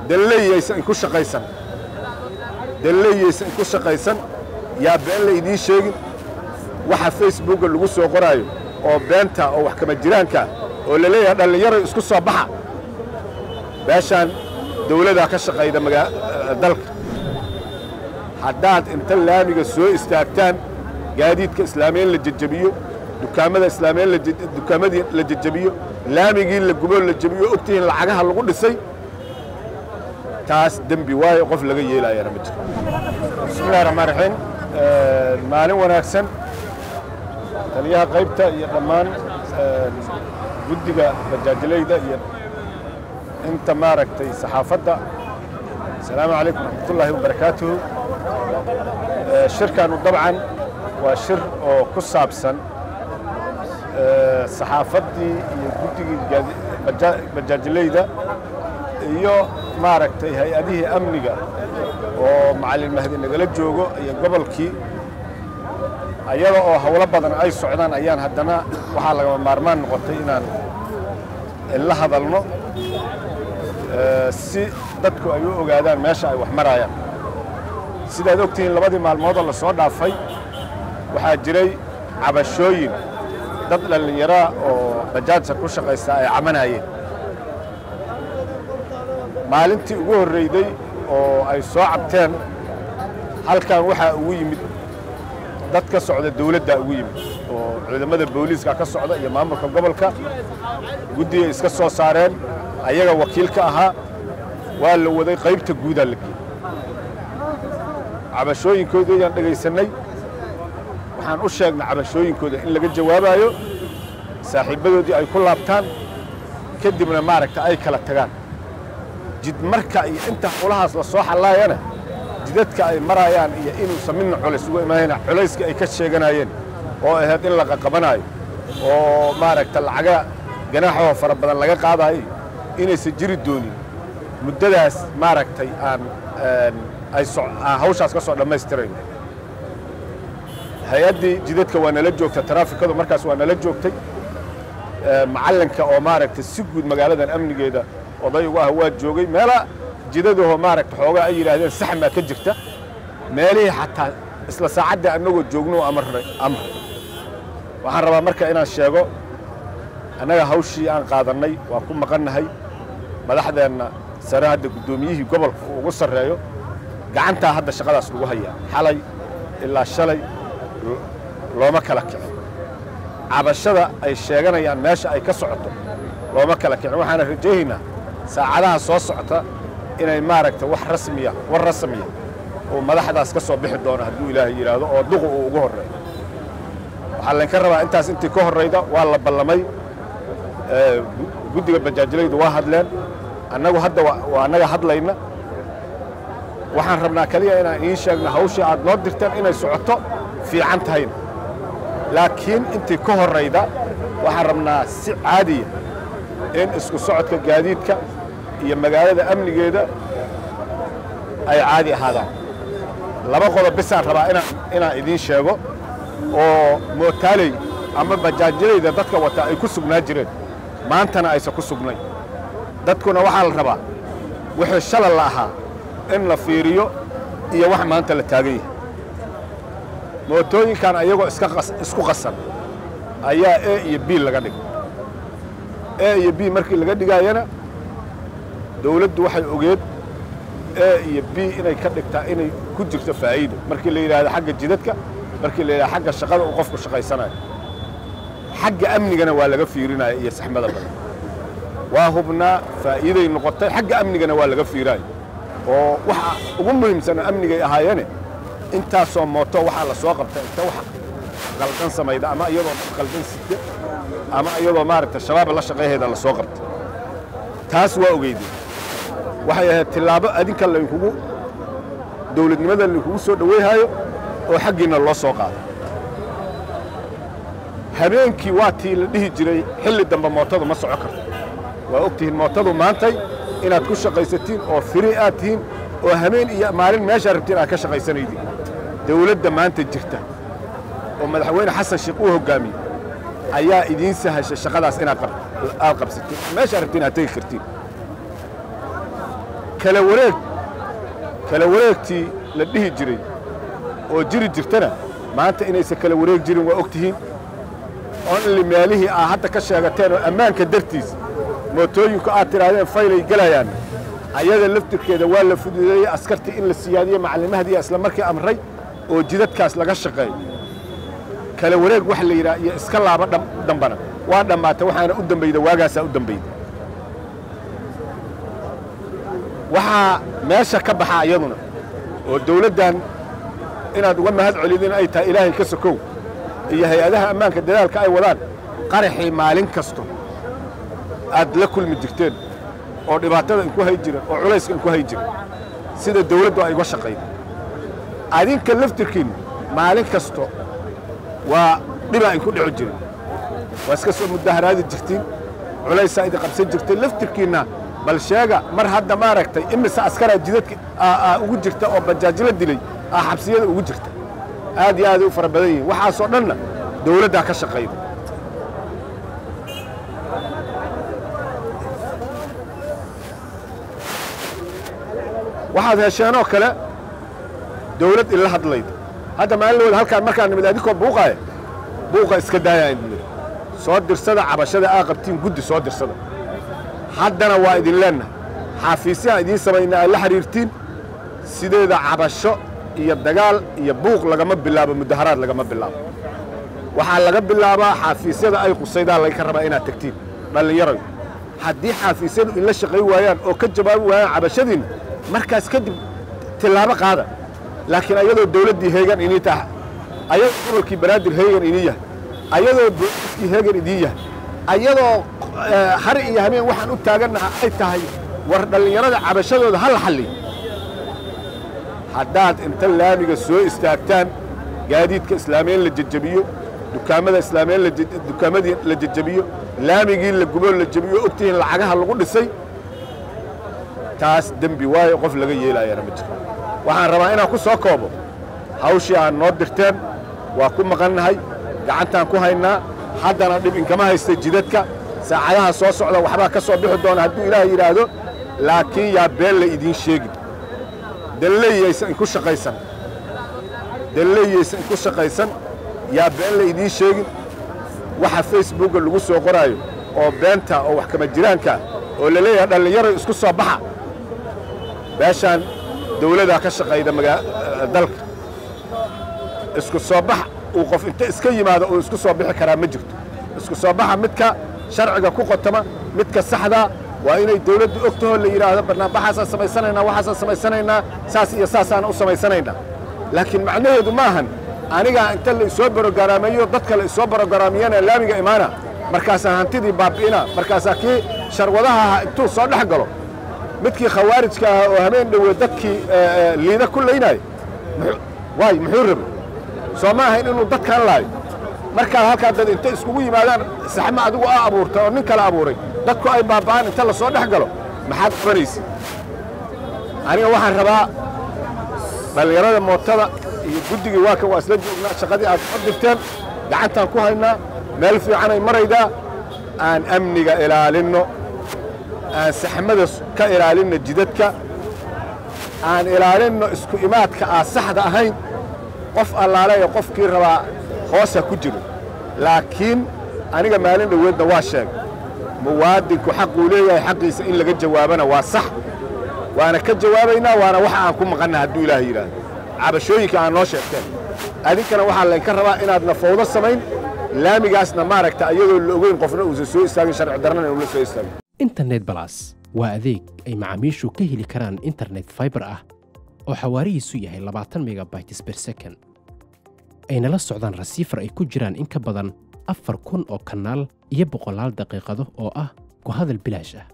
dalleeyaysan ku shaqaysan dalleeyaysan ku shaqaysan yaa been la idiin sheegin waxa facebooka lagu soo qoraayo oo beenta oo wax kama jiraanka oo la leeyahay dhallinyaro isku soo baxa beeshaan dawladaa ka shaqayda magaa dalka haddaad inta laamiga soo istaagtaan gaadiidka islaamiyen la jejebiyo dukaamada islaamiyen dukaamadii la jejebiyo laamigii la gubo la jebiyo ogtihiin lacagaha lagu dhisay taas dembi waayo qof laga yeelaayana ma jiro bismillahi raxmaan raxiim maalin wanaagsan taliyaha qaybta iyo dhammaan guddiga majaajilayda iyo inta maaragtay saxaafadda asalaamu calaykum raxmatullaahi wabarakaatuhu shirkanu dabcan waa shir oo ku saabsan saxaafaddii iyo guddigii majaajilayda iyo maaragtay hay-adihii amniga oo macallin mahdi nagala joogo iyo gobolkii ayada oo howlo badan ay socdaan ayaan haddana waxaa lagama maarmaan noqotay inaan la hadalno si dadku ay u ogaadaan meesha ay wax maraayaan sidaad ogtihiin labadii maalmoodoo la soo dhaafay waxaa jiray cabashooyin dad dhallinyaraa oo bajaajsa ku shaqaysta ay camanayeen maalintii ugu horrayday oo ay soo cabteen halkan waxaa ugu yimid dad ka socda dawladdaa ugu yimid oo ciidamada booliiska ka socda iyo maamulka gobolka guddigay iska soo saareen ayaga wakiil ka ahaa waa la waday qaybta guudaa la geeyey cabashooyinkooda ayaan dhegaysannay waxaan u sheegnay cabashooyinkooda in laga jawaabayo saaxiibbadoodii ay ku laabtaan kadibna maaragta ay kala tagaan jidmarka iyo inta howlahaas la soo xallaayana jidadka ay maraayaan iyo inuusan midna culays uga imaanayna culayska ay ka sheeganayeen oo ahayd in la qaqabanaayo oo maaragta lacaga ganaaxoo fara badan laga qaadaayo inaysan jiri doonin muddadaas maaragtay aan ay aan hawshaas ka soo dhammaystirayno hay-addii jidadka waa nala joogta taraafikadu markaas waa nala joogtay macallinka oo maaragtay si guud magaaladan amnigeeda oday ugu ah waa joogay meela jidadahoo maaragta xoogaa ay yidhaahdeen saxmaa ka jirta meelihii xataa isla saacaddii annagoo joogno amarray amr waxaan rabaa marka inaan sheego annaga hawshii aan qaadannay waa ku maqannahay madaxdeenna sare hadda guddoomiyihii gobolka uu ugu sarreeyo gacantaa hadda shaqadaas lagu hayaa xalay ilaa shalay looma kala kicin cabashada ay sheeganayaan meesha ay ka socoto looma kala kicin waxaana rajaynaynaa saacadaha soo socota inay maaragta wax rasmiya war rasmiya oo madaxdaas ka soo bixi doono hadduu ilaahay yidhaahdo oo duqu uu ugu horreeyo waxaa laynka rabaa intaas intii ka horrayda waa la ballamay guddiga bajaajilaydu waa hadleen annagu hadda waa annaga hadlayna waxaan rabnaa keliya inaan idiin sheegno hawshii aad noo dirteen inay socoto fiican tahayna laakiin intii ka horrayda waxaan rabnaa si caadiya in isku socodka gaadiidka iyo magaalada amnigeeda ay caadi ahaadaan laba qodob bisaan rabaa inaan inaan idiin sheego oo mootaaley ama bajaajilayda dadka wataa ay ku sugnaa jireen maantana aysan ku sugnayn dadkuna waxaa la rabaa wixii shalal la ahaa in la fiiriyo iyo wax maanta la taagan yahay mootooyinkan ayagoo isku qasan ayaa e iyo b laga dhigay e iyo b markii laga dhigaayana dawladdu waxay ogeed e iyo b inay ka dhigtaa inay ku jirto faa'iido markii la yidhaahdo xagga jidadka markii la yidhahdo xagga shaqada uu qofku shaqaysanayo xagga amnigana waa laga fiirinaya iyo saxmada badan waa hubnaa faa'iiday noqotay xagga amnigana waa laga fiiraayo oo waxa ugu muhiimsana amnigay ahaayeene intaasoo mooto waxaa la soo qabta inta wax qaldan samayda ama iyadoo qaldan sida ama iyadoo maaragta shabaab la shaqayhayda la soo qabta taas waa ogeydeen waxay ahayd tillaabo adinka laynkugu dawladnimada laynkugu soo dhoweyhaayo oo xaggiinna loo soo qaado habeenkii waa tii la dhihi jiray xilli dambe mootadu ma soco karto waa og tihiin mootadu maantay inaad ku shaqaysatiin oo firi aad tihiin oo habeen iyo maalin meeshaa rabtiin aad ka shaqaysanaydiin dawladda maanta jirta oo madaxweyne xasan sheekh uu hoggaamiyey ayaa idiin sahashay shaqadaas inaad aad qabsatiin meeshaa rabtiin aad tegi kartiin kala wareeg kala wareegtii la dhihi jiray oo jiri jirtana maanta inaysan kala wareeg jirin waa og tihiin onli meelihii aa hadda ka sheegateen oo ammaanka dartiis mootooyinku aad tidhaahdeen faylay gelayaan ayada laftirkeeda waa la fududeeyey askartii in la siyaadiye macallimahadiiya isla markii amray oo jidadkaas laga shaqeeyo kala wareeg wax la yidhaha iyo iska laaba dambana waa dhammaatay waxaana u dambayda waagaasaa u dambayda waxaa meesha ka baxa iyaduna oo dawladdan inaad uga mahad celidin ay tahay ilaahay ka sokow iyo hay-adaha ammaanka dadaalka ay wadaan qaraxii maalin kasto aad la kulmi jirteen oo dhibaatada inku hay jiran oo culayska inku hay jiran sida dawladdu ay uga shaqayda adinka laftirkiinnu maalin kasto waa dhibaa inku dhici jirin waa iska soo mudaharaadi jirtiin culaysaa idin qabsan jirtay laftirkiinna bal sheega mar hadda maaragtay imise askaraa jidadka ugu jirta oo bajaajla dilay aa xabsiyada ugu jirta aad iyo aaday u fara badan yihiin waxaasoo dhanna dawladdaa ka shaqayda waxaad hesheenoo kale dawlad ila hadlayda hadda maalin halkaan markaan nimid adinkoo buuqaaya buuqa iska daaya idin soo dirsada cabashada aa qabtiin guddi soo dirsada haddana waa idin leennahay xaafiisyaha idiin samaynaa aad la xidhiirtiin sideeda cabasho iyo dagaal iyo buuq lagama bilaabo mudaharaad lagama bilaabo waxaa laga bilaabaa xaafiisyada ay qusaydaan laga rabaa inaad tegtiin dhallinyarayo haddii xaafiisyadu inla shaqay waayaan oo ka jawaabi waayaan cabashadiinna markaas kadib tillaabo qaada laakiin ayadoo dawladdii heegan inii taha ayadoo gobolkii banaadir heegan inii yahay ayadoo booliskii heegan idiin yahay ayadoo hari iyo habeen waxaan u taagannaha ay tahay war dhallinyarada cabashadooda ha la xalliyo haddaad inta laamiga soo istaagtaan gaadiidka islaameen la jejebiyo dukaamada islaameen dukaamadii la jejebiyo laamigii la guboo la jebiyo ogtihiin lacagaha lagu dhisay taas dembi waayo qof laga yeelaayana ma jiro waxaan rabaa inaan ku soo koobo hawshii aad noo dirteen waa ku maqannahay gacantaan ku haynaa haddana dhib inkama haysta jidadka saacadaha soo socda waxbaa ka soo bixi doona hadduu ilaah yidhaahdo laakiin yaa been la idiin sheegin dalleeyaysan inku shaqaysan dalleeyaysan inku shaqaysan yaa been la idiin sheegin waxa facebookga lagu soo qoraayo oo beenta oo wax kama jiraankaa oo la leeyahay dhallinyaro isku soo baxa beeshaan dawladaa ka shaqayda dalka isku soo bax uu qof inta iska yimaado uu isku soo bixi karaa ma jirto isku soo baxa midka sharciga ku qotama midka saxdaa waa inay dawladdu og tahoo la yidhaahdo barnaambaxaasaan samaysanaynaa waxaasaan samaysanaynaa saas iyo saasaana u samaysanaynaa laakiin macnaheedu ma ahan anigaa inta la isoo barogaraamayo dadka la isoo barogaraamiyana laamiga imaana markaasaa hantidii baabi'ina markaasaa kii sharwadaha ahaa intuu soo dhex galo midkii khawaarijka ahaa oo habeen dhowe dadkii liida ku laynaayo waay muxuu rabay soo ma ahayn inuu dadkan laayo markaa halkaa dad inta iskugu yimaadaan saxmo adigu aa abuurtay oo nin kale abuuray dadku ay baaba'aan inta la soo dhex galo maxaad qabanaysa aniga waxaan rabaa dhallinyarada mootada iyo guddigii waa kan waa isla joognaa shaqadii aad soo dirteen gacantaan ku haynaa meel fiicanay maraydaa aan amniga ilaalinno aan saxmada ka ilaalinno jidadka aan ilaalinno isku imaadka aan saxda ahayn qof allaale ee qofkii rabaa hoosa ku jiro laakiin aniga maalin dhoweedna waa sheegay muwaadinku xaquu leeyahay xaqiisa in laga jawaabana waa sax waana ka jawaabaynaa waana waxa aan ku maqanna hadduu ilaahay yidhaahdo cabashooyinka aan noo sheegteen adinkana waxaa laynka rabaa inaadna fawdo samayn laamigaasna maaragta iyadoo la ogeyn qofna uusan soo istaagin sharci darrana inuula soo istaagin internet balas waa adeeg ay macaamiishu ka heli karaan internet fiber ah oo xawaarihiisu yahay labaatan megabytes per second ayna la socdaan rasiifar ay ku jiraan in ka badan afar kun oo kanaal iyo boqolaal daqiiqado oo ah ku hadal bilaash ah